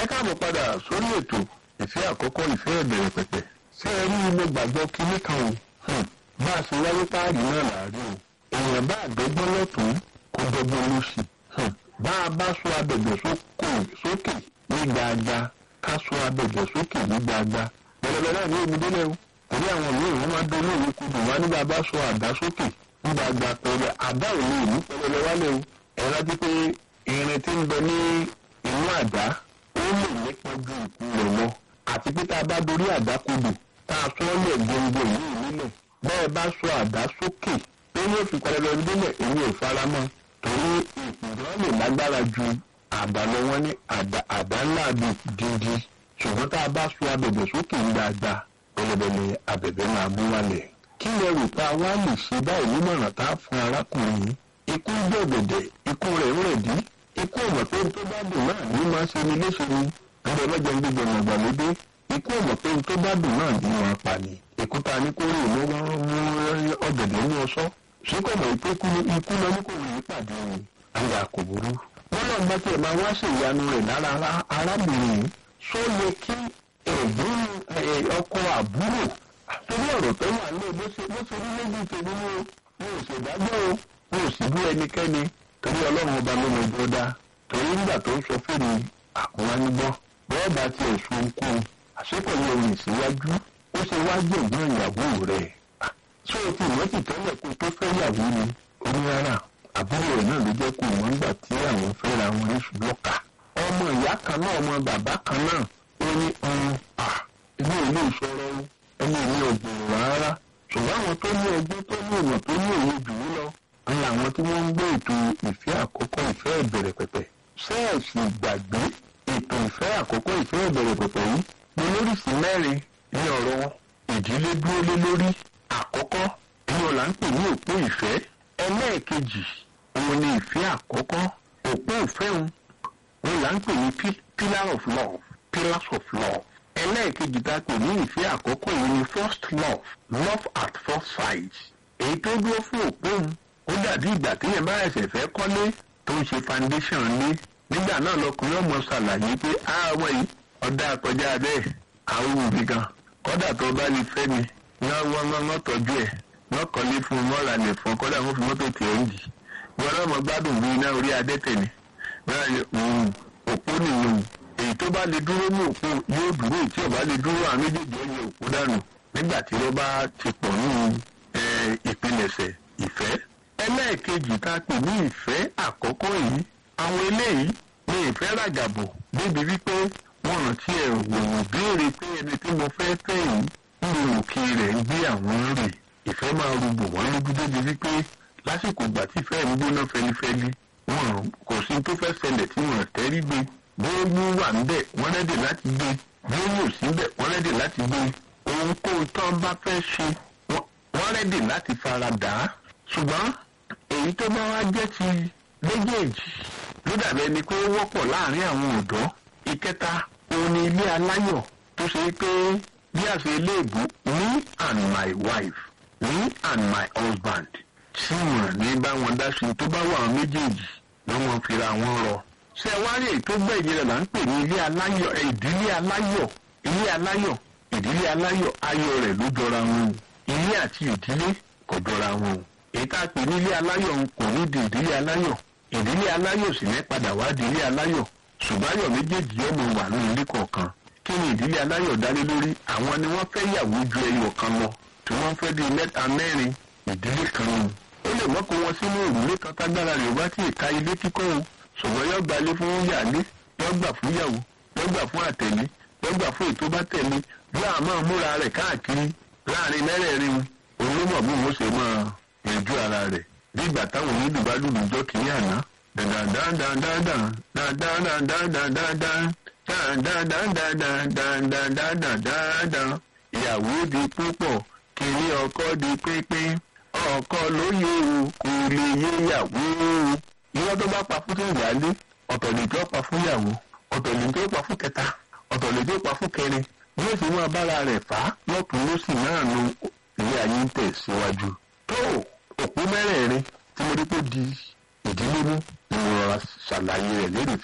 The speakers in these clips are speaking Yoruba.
káàbọ̀ padà sórí ètò ìfẹ́ àkọ́kọ́ ìfẹ́ ìbẹ̀rẹ̀ pẹ̀pẹ̀ ṣé ẹ rí mo gbàgbọ́ kinní kan o bá a ṣe wáyé páàrí náà láàrí o èèyàn bá àgbẹ̀gbọ́n lọ́tún kó dọ́gbọ́n lóṣì bá a bá sọ abẹ̀bẹ̀ sókè ní gbàgbà ká sọ abẹ̀bẹ̀ sókè ní gbàgbà pẹ̀lẹ́pẹ̀lẹ́ náà ní èmi délẹ̀ o torí àwọn míì wọ́n máa dán lóòrè kudù wá nígbà bá sọ àdá sókè ní gbàgbà pẹ̀lẹ́ àdá ò lè ní pẹ̀lẹ́pẹ̀lẹ́ wálé o ẹ rántí pé irin tí ń bẹ ní inú àdá ó lè nípa ju ìkú rẹ̀ lọ àti pé tá a bá dorí àdá kodò tá a sọ ọ́ lẹ̀ gbòǹgbò yìí nílẹ̀ bẹ́ẹ̀ bá sọ àdá sókè ó yóò fi pẹ̀lẹ́pẹ̀lẹ́ délẹ̀ èmi ò faramọ́ torí ìpìlẹ̀ lè lágbára ju àdá lọ wọ́n ní àdá ńlá bí dídí ṣùgbọ́n tá a bá sọ abẹ̀bẹ̀ sókè ń dáadáa pẹ̀lẹ́pẹ̀lẹ́ abẹ̀bẹ̀ máa mú wálẹ̀ kí lẹ rò pé a wá lè ṣe báyìí nímọ̀ràn tá a fún arákùnrin yìí ikú gbẹ̀gbẹ̀dẹ̀ ikú rẹ̀ ń rẹ̀ dí ikú ọmọ pé n tó bá dùn náà ní máa ń ṣe ni léṣe ni ọmọ ọlọ́jà ń gbẹgbẹ̀ ọmọ ìgbàlódé ikú ọmọ pé n tó bá dùn náà ní wọn pa ni ikú ta ní kó rí ìlú mú ọ̀gẹ̀dẹ̀ ní ọṣọ́ ṣé kò mọ̀ pé ikú lọ ní kò rí pàdé ni àyà kò burú. wọ́n lọ gbọ́ tiẹ̀ máa wá ṣe ìyanu rẹ̀ lára arábìnrin yìí ṣó yẹ kí ẹ̀gbọ́n ọkọ àbúrò torí ọ̀rọ̀ tó wà ní bó ṣe rí lójú tèmi ní o ṣèdájọ́ o wọn ò sì bú ẹnikẹ́ni torí ọlọ́run ọba ló mọ ẹjọ́ dá torí nígbà tó ń sọ fèrè àkúnwánigbọ́ bọ́ọ̀ bá tiẹ̀ sun ohunkóhun àṣepọ̀lẹ́ ohun ìsíwájú ó ṣe wá gbẹ̀gbọ́n ìyàwó rẹ̀ ṣé o ti ìmọ̀tì tẹ́lẹ̀ kó tó fẹ́ yàwó ni onírárà àbúrò rẹ̀ náà ló jẹ́ kó wọ́n gbà tí àwọn fẹ́ra wọn rí ṣùlọ́ka ọmọ ìyá kan náà ọmọ bàbá kan náà ó ní ọrùn à ilé ìlú ìṣòro ẹni ìlú ọ̀gbìn rárá ṣùgbọ́n àwọn tó ní ọgbọ́n tó ní ìmọ̀ tó ní òye jù ú lọ ni àwọn tí wọ́n ń gbé ètò ìfẹ́ àkọ́kọ́ ìfẹ́ ìbẹ̀rẹ̀ pẹ̀pẹ̀ ṣẹ́ẹ̀sì gbàgbé ètò ìfẹ́ àkọ́kọ́ ìfẹ́ ìbẹ̀rẹ̀ pẹ̀pẹ̀ yìí ní lóríṣìí mẹ́rin ní ọ̀rọ̀ ìdílé dúró lé lórí àkọ́kọ́ ní ọ̀la ń pè ní òpó ìfẹ́ ẹlẹ́ẹ̀kejì òun ni ìfẹ́ àkọ́kọ́ òpó ìfẹ́ òun òun là ń pè ní pillar of love pillars of love ẹlẹ́ẹ̀kejì tá a pè ní ìfẹ́ àkọ́kọ́ yìí ni first love love at first sight èyí tó dúró fún òpó òun ó dàbí ìgbà téèyàn bá ẹsẹ̀ fẹ́ kọ́lé tó ń ṣe foundation lé nígbà náà lọkùnrin ọmọ ṣàlàyé pé àwọn yìí ọ̀dà kọjá bẹ́ẹ̀ àwọn òbí gan kọ́dà tó bá lè fẹ́ mi wọ́n wọ́n wọ́n tọ́jú ẹ̀ wọ́n kọ́lé fún un mọ́ra lè fún un kọ́dà wọ́n fi mọ́tò tẹ̀ ẹ́ jì wọ́n náà mọ̀ gbádùn bí iná orí adẹ́tẹ̀ ni òpó nìyẹn èyí tó bá lè dúró ní òpó yóò dúró tí ò bá lè dúró àwọn méjèèjì ẹ̀yẹ òpó dànù nígbà tí wọ́n bá ti pọ̀ nínú ìpilẹ̀ṣẹ̀ ìfẹ́ ẹlẹ́ẹ̀kejì tá a pè ní ìfẹ́ àkọ́kọ́ yìí àwọn eléyìí ní ìfẹ́ ràgàbò débi wípé wọ́n rántí ẹ̀ wòwò béèrè pé ẹni tí mo fẹ́ fẹ́ yìí ń lo òkè rẹ̀ ń gbé àwọn rè ìfẹ́ máa rúgbò wọ́n lójú débi wípé lásìkò ìgbà tí ìfẹ́ ń gbóná fẹlifẹli wọn kò sí tó fẹ́ ṣẹlẹ̀ tí wọ́n tẹ́rí gbé bóyá wà níbẹ̀ wọ́n rẹ́dẹ̀ láti gbé bóyá ò sí níbẹ̀ wọ́n rẹ́dẹ̀ láti gbé ohunkóhun tó ń bá fẹ́ ṣe wọ́n rẹ́dẹ̀ láti fara dà á ṣùgbọ́n èyí tó bá wá jẹ́ ti méjèèjì ló dàbí ẹni pé ó wọ́pọ̀ láàrin àwọn ọ̀dọ́ ìkẹta òun ni ilé aláyọ̀ tó ṣe pé bí àṣẹ iléèbó me and my wife me and my husband tí wọn ní bá wọn dá sí tó bá wà wọn méjèèjì ló wọn fira wọn rọ ṣé ẹ wá rí èyí tó gbẹ̀yìn rẹ̀ là ń pè ní ilé aláyọ̀ ìdílé aláyọ̀ ilé aláyọ̀ ìdílé aláyọ̀ ayọ̀ rẹ̀ ló jọra wọn ilé àti ìdílé kò jọra wọn èyí tá a pè ní ilé aláyọ̀ ń kò ní di ìdílé aláyọ̀ ìdílé aláyọ̀ sì ní padà wá di ilé aláyọ̀ ṣùgbọ́n ayọ̀ méjèèjì ọmọ wà ní ilé kọ̀ọ̀kan kí ni ìdílé aláyọ̀ dálé lórí àwọn ni wọ́n fẹ́ yàwó ju ẹyọ kan lọ tí wọ́n fẹ́ di mẹ́ta mẹ́rin ìdílé kan nù ó lè mọ́kò wọn sínú òrùlé kan tágbára rẹ̀ wá tí ìka ilé kíkọ́ o ṣùgbọ́n yọ gbalé fún yàlé yọ gbà fún yàwó yọ gbà fún àtẹ̀lé yọ gbà fún ètò bá tẹ̀lé yọ àmọ́ múra rẹ̀ káàkiri láàrin mẹ́rẹ̀ẹ̀rin olómọ̀ bí wọ́n ṣe máa yanjú ara rẹ̀ bí ìgbà táwọn onídùú bá lùlù jọ kìí àná ìyàwó di púpọ̀ kiri ọkọ di pínpín ọkọ lóye o kò lè yé ìyàwó o ìwọ tó bá pa fún ìyáálé ọ̀tọ̀ lè tó pa fún ìyàwó ọ̀tọ̀ lè tó pa fún kẹta ọ̀tọ̀ lè tó pa fún kẹrin bí ó sì máa bára rẹ̀ fà á lọ́tún lósì náà nu ilé ayé ń tẹ̀ síwájú tó òpó mẹ́rẹ̀ẹ̀rin tí mo rí pé di ìdílé mú ni mo rọra ṣàlàyé rẹ̀ lórí fíìmù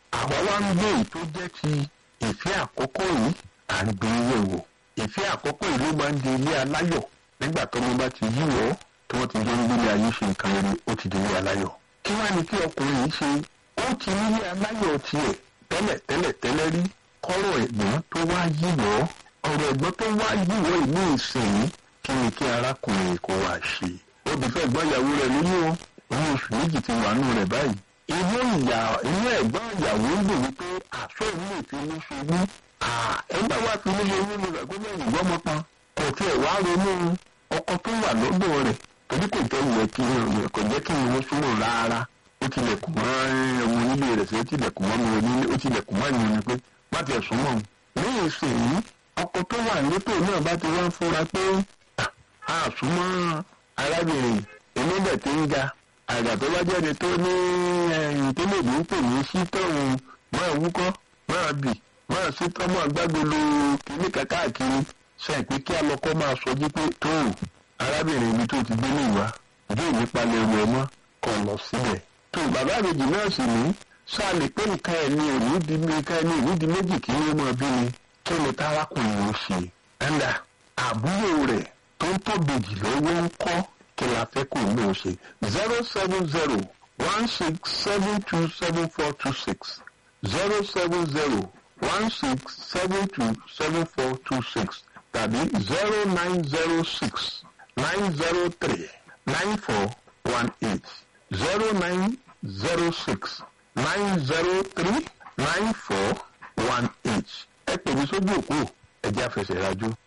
àwa wá ń gbé èyí tó jẹ́ ti ìfẹ́ àkọ́kọ́ yìí à ń gbé yẹ̀ wò ìfẹ́ àkọ́kọ́ yìí ló máa ń di ilé aláyọ̀ nígbà tó mo bá ti yí wọ́ tí wọ́n ti jọ ń gbélé ayé ṣe nǹkan rere ó ti di ilé aláyọ̀ kí wá ní kí ọkùnrin yìí ṣe ó ti nílé aláyọ̀ tiẹ̀ tẹ́lẹ̀ tẹ́lẹ̀ tẹ́lẹ̀ rí kọ́rọ̀ ẹ̀gbọ́n tó wá yí wọ́ ọ̀rọ̀ ẹ̀gbọ́n tó wá yí wọ́ ìlú ìsìn kí ni kí arákùnrin kó wá ṣe ó ti fẹ́ gbọ́ ìyàwó rẹ̀ lóyún o òun oṣù méjì ti wà nù rẹ̀ báyìí inú ìyá inú ẹ̀gbọ́n ìyàwó ń dùn wípé àṣọ ìlú ìfinú ṣubú ẹgbẹ́ wa fi nílé nínú rẹ̀ gómìnà ìgbọ́ ọmọ kan kò tiẹ̀ wá ronú ọkọ tó wà lọ́dọ̀ rẹ̀ torí kò jẹ́ ìyẹn kí kò jẹ́ kí wọ́n súnmọ́ rárá ó tilẹ̀kùn mọ́ ọmọ onílé rẹ̀ sí ó tilẹ̀kùn mọ́ mi onílé ó tilẹ̀kùn mọ́ ìyẹn ni pé má tiẹ̀ súnmọ́ òun ní ìsìn ọkọ tó wà létò náà bá ti wá ń fura pé àsúnmọ́ arábìnrin oníbẹ̀ tí ń ga àgbà tó bá jẹ́ni tó ní ẹ̀yìn tó lè ní pè ní sítọ́hún máa wúkọ́ máa bì máa sítọ́ máa gbágbolo kíní káàkiri ṣe pé kí alọ́kọ́ máa sọjú pé tó arábìnrin ibi tó ti gbé ní ìwà yóò ní palẹ̀ ẹrù ẹ mọ́ kọ́ lọ síbẹ̀. tó bàbá àbèjì náà sì ní sáà lè pé nǹkan ẹ̀ ní òní di nǹkan ẹ̀ ní òní di méjì kí wọ́n máa bí ni kí ni tárákùnrin ó ṣe. ẹ̀ńdà àbúrò rẹ̀ tó ń tóbejì lọ́wọ́ ń kọ́ kí la fẹ́ kó ní o ṣe zero seven zero one six seven two seven four two six zero seven zero one six seven two seven four two six tàbí zero nine zero six nine zero three nine four one eight zero nine zero six nine zero three nine four one eight ẹ pè mí sójú òkú ẹ jẹ́ àfẹsẹ̀ rájú.